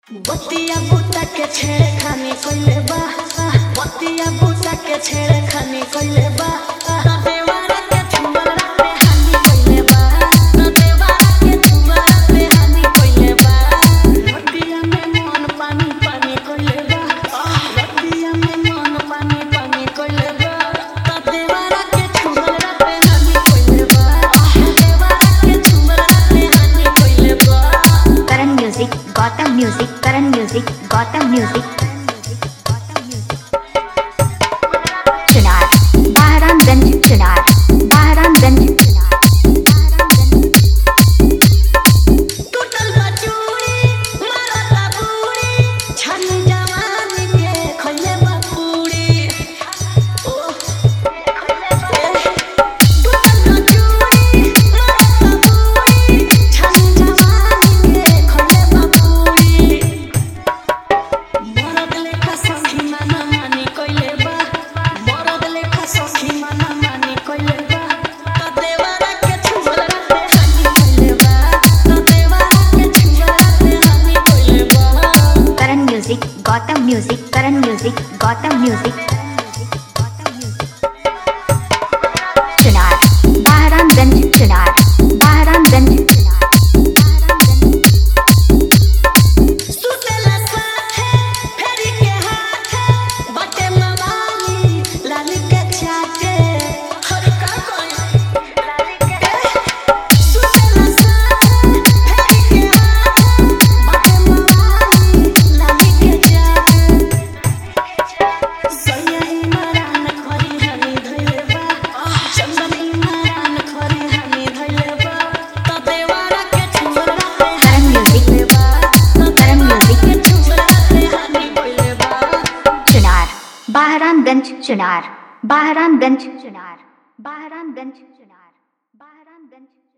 बतिया बूटा के छेड़े खाने कोइले बा बतिया बूटा के छेड़े खाने कोइले बा देवारा के छुमरा पे हानि कोइले बा देवारा के छुमरा पे हानि कोइले बा बतिया में मन पानी पानी कोइले बा बतिया में मन पानी पानी कोइले बा देवारा के छुमरा पे हानि कोइले बा देवारा के छुमरा पे हानि कोइले बा Karan Music, Gotham Music, Karan Music, Gotham Music. Chunar, Bahramganj, Chunar, Bahramganj, Chunar, Bahramganj. टूटल बा चूड़ी मारता बूढ़ी छन जवानी के खइले बा पूरी ओ टूटल बा चूड़ी मारता बूढ़ी छन जवानी के खइले बा पूरी मरद लेखा सखी माना मानी कइले बा मरद लेखा सखी माना मानी कइले बा त देवारा के छुबरा पे हानि कइले बा त देवारा के छुबरा पे हानि कइले बा Karan Music, Gotham Music, Karan Music, Gotham Music. Chunar, Bahramganj, Chunar, Bahramganj, Chunar, Bahramganj. सुतेला साथे फेरी के हाथे बटे मवाली लाली के चाटे हर का कोई लाली के सुतेला साथे फेरी के हाथे बटे मवाली लाली के चाटे सैया इमरान खरी हनी धइले बा चंदन इमरान खरी हनी धइले बा त देवारा के छुमरा पे Karan Music, Karan Music. Chunar, Bahramganj, Chunar, Bahramganj, Chunar, Bahramganj, Chunar, Bahramganj.